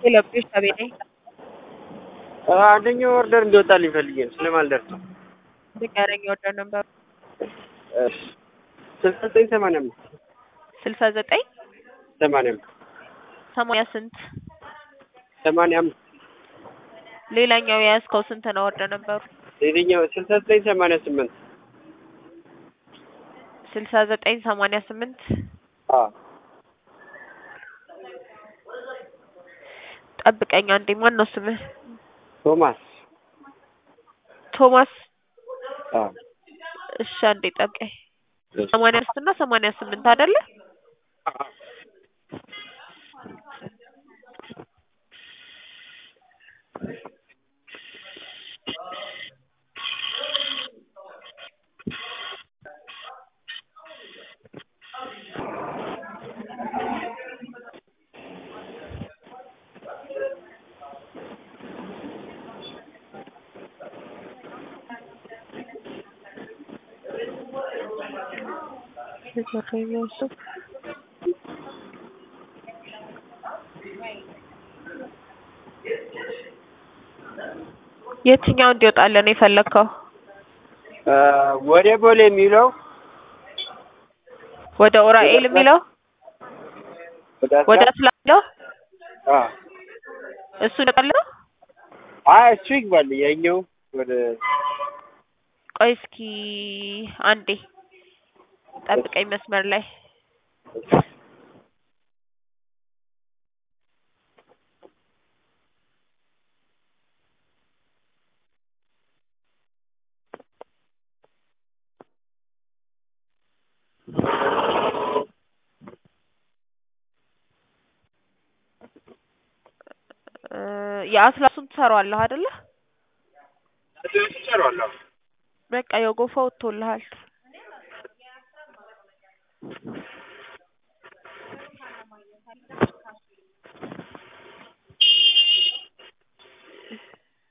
የለብሽ አቤቴ አንደኛው ኦርደር እንዲወጣልኝ ፈልጌ ነው ስለማልደርስ ነው። ንገረኝ ኦርደር ነበር ስልሳ ዘጠኝ ሰማንያ አምስት ስልሳ ዘጠኝ ሰማንያ አምስት ሰማንያ ስንት ሰማንያ አምስት ሌላኛው የያዝከው ስንት ነው ኦርደር ነበሩ ሌላኛው ስልሳ ዘጠኝ ሰማንያ ስምንት ስልሳ ዘጠኝ ሰማንያ ስምንት ጠብቀኝ አንዴ ማን ነው ስምህ ቶማስ ቶማስ አዎ እሺ አንዴ ጠብቀኝ ሰማንያ አምስት እና ሰማንያ ስምንት አይደለ የትኛው እንዲወጣለን ነው የፈለግከው? ወደ ቦሌ የሚለው ወደ ኡራኤል የሚለው ወደ አስላ የሚለው አዎ እሱ ይወጣል ነው? አይ እሱ ይግባል። ያኛው ወደ ቆይ እስኪ አንዴ ጠብቀኝ መስመር ላይ የአስላሱን ትሰራዋለህ አይደለ? እሰራዋለሁ። በቃ የጎፋ ወጥቶልሃል።